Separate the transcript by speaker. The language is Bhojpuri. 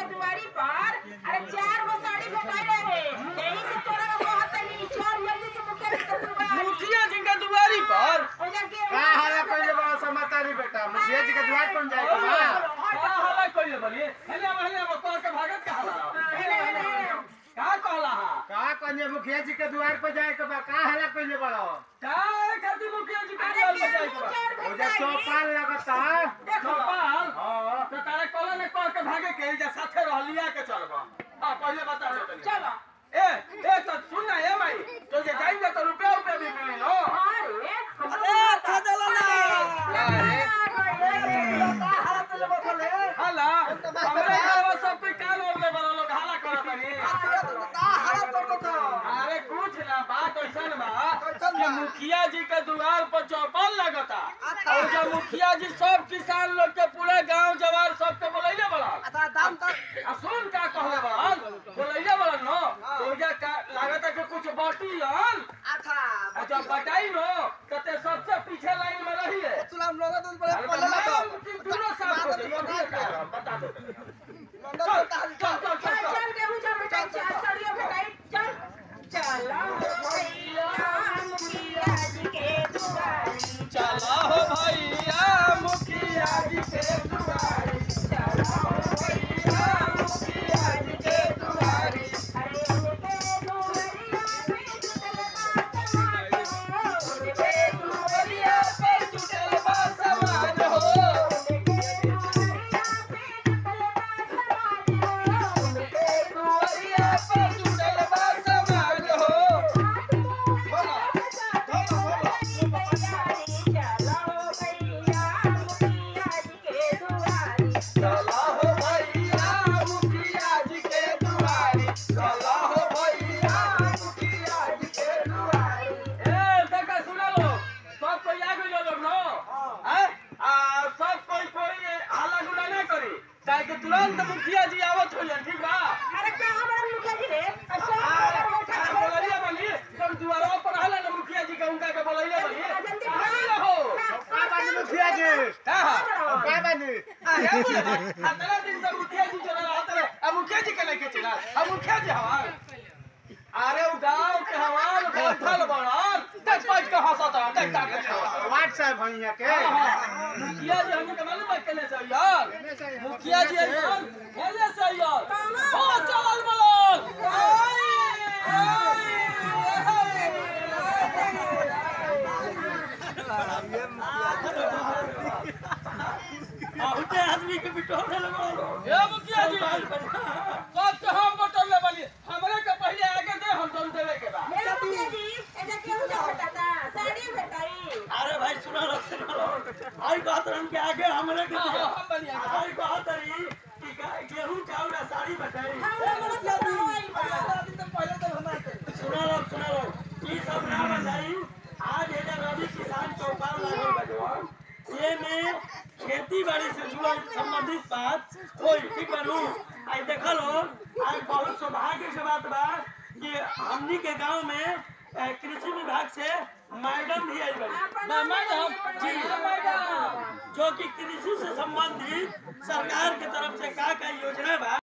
Speaker 1: के दुआरी पर अरे चार गो साड़ी भेटाई रहे यही से तोरा को कहत नहीं छोड़ जल्दी से मुखिया जी के दुआरी
Speaker 2: मुखिया जी के दुआरी पर
Speaker 1: ओजा के
Speaker 3: का हाल पहले बड़ा समाचारी बेटा मुखिया जी के द्वार पर जाए के बा
Speaker 2: का हला कइले बनी हेले हेले बतौर के भागत का हला का कहला हा
Speaker 3: का कन्या मुखिया जी के द्वार पर जाए के बा का हाल पहले बड़ा
Speaker 2: का खातिर मुखिया जी के
Speaker 1: अरे
Speaker 2: दुआर
Speaker 1: के
Speaker 2: पर जाए के बा?
Speaker 3: ओजा चौपाल लगता
Speaker 2: गोपाल
Speaker 3: हां
Speaker 2: तो तारे कहला ने कह के भागे के जा साथे रहलिया के चलबा हां पहले बता दो तनी
Speaker 1: चलो
Speaker 2: ए ए तो सुन ना ए माई तो जे जाएंगे तो रुपया रुपया भी मिली नो
Speaker 1: अरे
Speaker 2: अरे खजला ना
Speaker 3: हालत ले बखले
Speaker 2: हाला हमरे घर सब पे कान ओढ़ले बड़ा लोग हाला करत नहीं
Speaker 3: का हालत करता
Speaker 2: अरे कुछ ना बात ऐसन बा कि मुखिया जी के द्वार पर चौपाल लगता और जब मुखिया जी सब किसान लोग के पूरा गांव जवार सबके बोलैले बड़ा
Speaker 3: दाम तो
Speaker 2: आ सुन का कहले बड़ा बोलैले बड़ा नो तो जा का लागत है कि कुछ बाटी हन
Speaker 3: अच्छा
Speaker 2: आ जब बटाई नो कते सबसे पीछे लाइन में रही है
Speaker 3: तुलाम लोग तो पहले
Speaker 2: अरे
Speaker 3: पहले
Speaker 2: बताओ, दूनो साफ हो जाइए, अभी क्या है, बता दो चल चल चल चल
Speaker 1: चल
Speaker 2: चल
Speaker 1: चल के मुझे भेटाई चार साड़ियां भेटाई चल चलो भैया मुखिया जी के दुआरी
Speaker 2: चला हो भैया मुखिया जी के दुआरी
Speaker 1: चलो
Speaker 2: भैया मुखिया जी के दुआरी
Speaker 1: अरे उनके दुआरिया पे जुटल बा उनके दुआरिया पे
Speaker 2: जुटल बा समाज हो
Speaker 1: उनके दुआरिया पे जुटल बा समाज उनके दुआरिया पे
Speaker 2: जुटल बा समाज हो चला हो भैया मुखिया जी के दुआरी चला हो भैया मुखिया जी के दुआरी ए देखा सुना लो सब कोई आ गइल लोग नो हैं आ सब कोई कोई हल्ला गुला ना करी काहे कि तुरंत मुखिया जी आवत हो ठीक बा बोलैया बनी तुम दुआरा पर हला ना मुखिया जी के उनका के बोलैया बनी कहां मिला हो
Speaker 3: का बानी मुखिया जी
Speaker 2: का हा
Speaker 3: का बानी
Speaker 2: आ हे बोले आ तेरा दिन से मुखिया जी चला रहा तेरे आ मुखिया जी के नहीं के चला आ मुखिया जी हवा अरे उ गांव के हवाल बैठल बड़न देख पाँच के हंसत है देख देख देख
Speaker 3: वार्ड साहब भैया के
Speaker 2: मुखिया जी हमके मालूम है केने से यार मुखिया जी यार केने से यार ओ चल बोलन आई
Speaker 4: बहुते आदमी के बिटोर देले बड़ो
Speaker 2: ए मुखिया जी सब के हम बटन ले बनी हमरे के पहले आगे दे हम तुम देवे के बा
Speaker 4: अरे भाई सुनो रो सुनो रो आई बात रन के आगे हमरे के
Speaker 2: हाँ, हाँ, हम बनी आगे।
Speaker 4: आई बात रही कि गा- गेहूं चावल आ साड़ी बटाई सुनो रो सुनो रो ई सब ना बताई आज एजा रवि किसान चौपाल लागल बजवान ये में खेती बाड़ी से जुड़ल संबंधित बात होई ठीक बनू आई देखल हो आज बहुत सौभाग्य से बात बा कि हमनी के गांव में अ, कृषि विभाग से मैडम भी आई बड़ी
Speaker 2: मैडम जी मैडम
Speaker 4: जो कि कृषि से संबंधित सरकार के तरफ से का का योजना बा